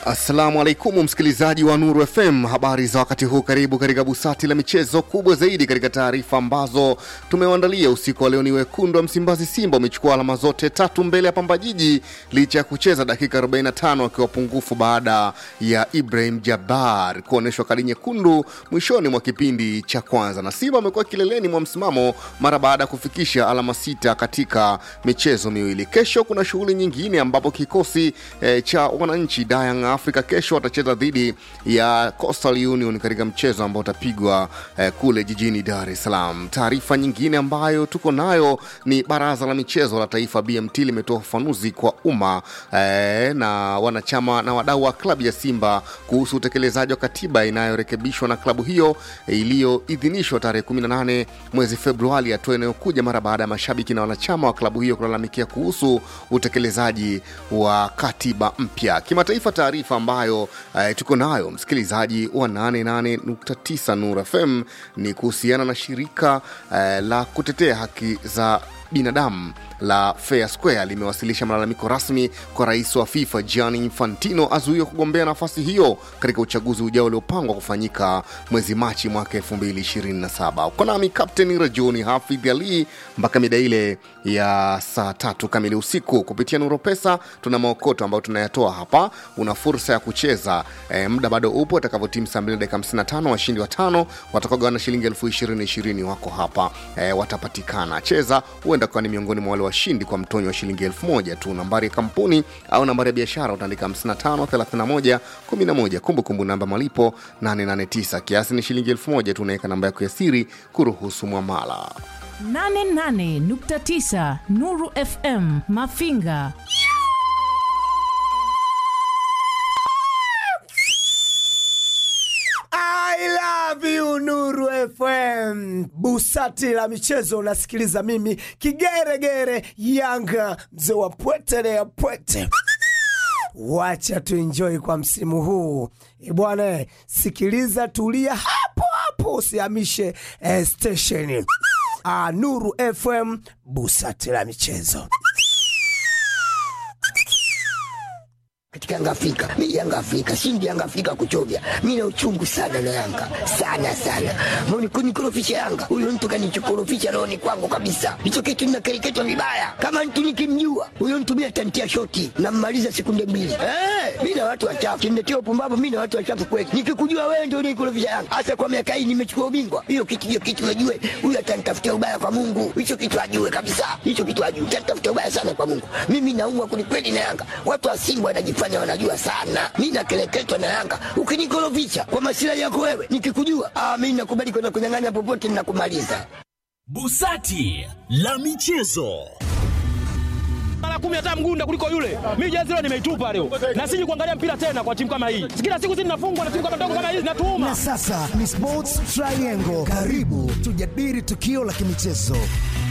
Assalamu alaikum msikilizaji wa Nuru FM, habari za wakati huu. Karibu katika busati la michezo kubwa zaidi katika taarifa ambazo tumewaandalia usiku wa leo. Ni wekundu wa Msimbazi Simba umechukua alama zote tatu mbele ya Pamba Jiji licha ya kucheza dakika 45 wakiwa pungufu baada ya Ibrahim Jabbar kuonyeshwa kadi nyekundu mwishoni mwa kipindi cha kwanza, na Simba amekuwa kileleni mwa msimamo mara baada ya kufikisha alama sita katika michezo miwili. Kesho kuna shughuli nyingine ambapo kikosi eh, cha wananchi Dayang Africa kesho watacheza dhidi ya Coastal Union katika mchezo ambao utapigwa eh, kule jijini Dar es Salaam. Taarifa nyingine ambayo tuko nayo ni baraza la michezo la taifa BMT limetoa ufafanuzi kwa umma eh, na wanachama na wadau wa klabu ya Simba kuhusu utekelezaji wa katiba inayorekebishwa na klabu hiyo eh, iliyoidhinishwa tarehe 18 mwezi Februari, hatua inayokuja mara baada ya mashabiki na wanachama wa klabu hiyo kulalamikia kuhusu utekelezaji wa katiba mpya. Kimataifa, taarifa ambayo eh, tuko nayo msikilizaji wa 88.9 Nur FM ni kuhusiana na shirika eh, la kutetea haki za binadamu la Fair Square limewasilisha malalamiko rasmi kwa rais wa FIFA Gianni Infantino azuiwe kugombea nafasi hiyo katika uchaguzi ujao uliopangwa kufanyika mwezi Machi mwaka 2027. Uko nami Kapteni Rajuni Hafidh Ali mpaka mida ile ya saa tatu kamili usiku kupitia Nuro Pesa. Tuna maokoto ambayo tunayatoa hapa, una fursa ya kucheza e, muda bado upo. Atakavyotimu saa 2 dakika 55 washindi watano watakaogawana shilingi elfu ishirini ishirini wako hapa e, watapatikana. Cheza, huenda ukawa ni miongoni mwa wale washindi kwa mtonyo wa shilingi elfu moja tu. Nambari ya kampuni au nambari ya biashara utaandika 55 31 11. Kumbukumbu namba malipo 889, kiasi ni shilingi elfu moja tu. Unaweka namba yako ya siri kuruhusu mwamala. 88.9 Nuru FM Mafinga. I love you Nuru FM. Busati la michezo unasikiliza mimi kigeregere Yanga mzee wa pwete ya pwete. Wacha tuenjoy kwa msimu huu e bwana, sikiliza, tulia hapo hapo, usihamishe eh, stesheni. Ah, Nuru FM, busati la michezo. katika Yanga Afrika. Mimi Yanga Afrika, shindi Yanga Afrika kuchovya. Mimi na uchungu sana na Yanga. Sana sana. Mbona kunikorofisha Yanga? Huyo mtu kanichokorofisha rohoni kwangu kabisa. Hicho kitu ninakereketwa vibaya. Kama mtu nikimjua, huyo mtu mimi atantia shoti na mmaliza sekunde mbili. Eh, mimi na watu wachafu. Kiniletea upumbavu mimi na watu wachafu kweli. Nikikujua wewe ndio unikorofisha Yanga. Hasa kwa miaka hii nimechukua ubingwa. Hiyo kitu hiyo kitu najue. Huyo atanitafutia ubaya kwa Mungu. Hicho kitu ajue kabisa. Hicho kitu ajue. Atanitafutia ubaya sana kwa Mungu. Mimi naumwa kwelikweli na Yanga. Watu wa Simba wanajifanya wanafanya wanajua sana. Mi nakeleketwa na Yanga. Ukinikorofisha kwa masilahi yako wewe, nikikujua ah, mi nakubali kwenda kunyang'anya popote, ninakumaliza. Busati la michezo mara kumi hata mgunda kuliko yule. Mimi jezi leo nimeitupa leo, na siji kuangalia mpira tena kwa timu kama hii. Kila siku sisi tunafungwa na timu kama ndogo kama hizi, natuuma Na sasa ni Sports Triangle. Karibu tujadili tukio la kimichezo